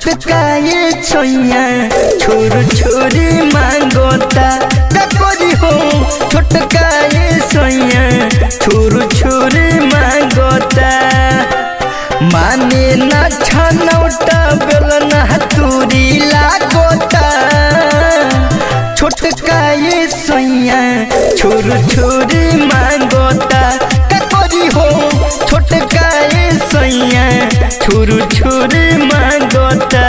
छोटका ये छैया छोर छोरी मांगोता का करी हो छोटका ये छैया छोर छोरी मांगोता माने ना छनौटा बेलना तुरी लागोता छोटका ये सैया छोर छोरी मांगोता का करी हो छोटका ये सैया छोर छोरी मांगोता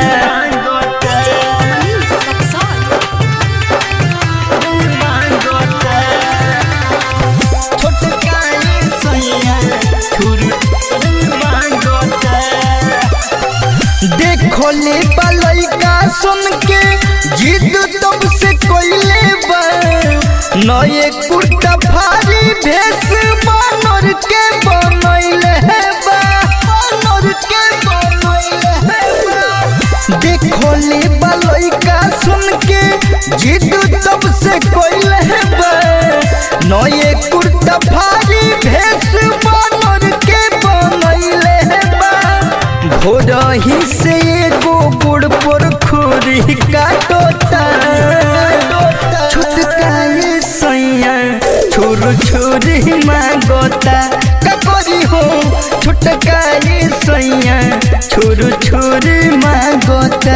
छोटका ये सैया छोर छोरी मांगोता देखो ले लइका सुन के जिद तुमसे कोइले बा नए कुर्ता भारी भेस बानर के बनैले है बा बानर के बनैले है बा देखो ले लइका सुन के जिद तुमसे कोइले है बा नए कुर्ता भारी भेस बानर के बनैले है बा भोरही से एगो गुड़ पर खुरी काटोता छोटका ये सैया छोर छोरी मांगोता का करी हो छोटका ये सैया छोर छोरी मांगोता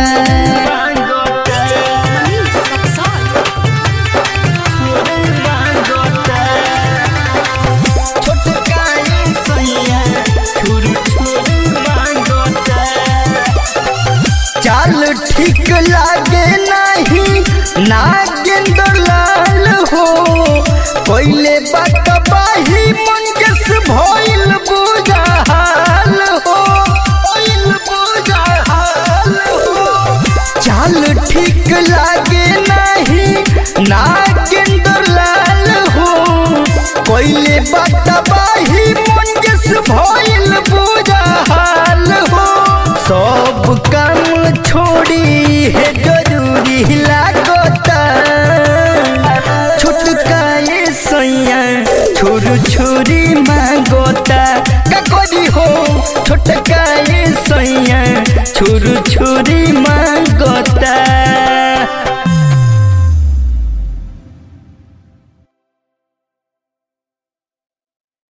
छोटका ये सैया छोर छोरी मांगोता चाल ठीक लागे नहीं नागेंद्र लाल हो पहले बात बाही मंगस भइल बुझाल हो भइल बुझाल हो चाल ठीक लागे नहीं नागेंद्र लाल हो पहले बात बाही मंगस भइल बुझाल हो सब काम छोड़ी है जरूरी लागता छोटका ये सैया छोर छोरी मांगोता का करी हो छोटका ये सैया छोर छोरी मांग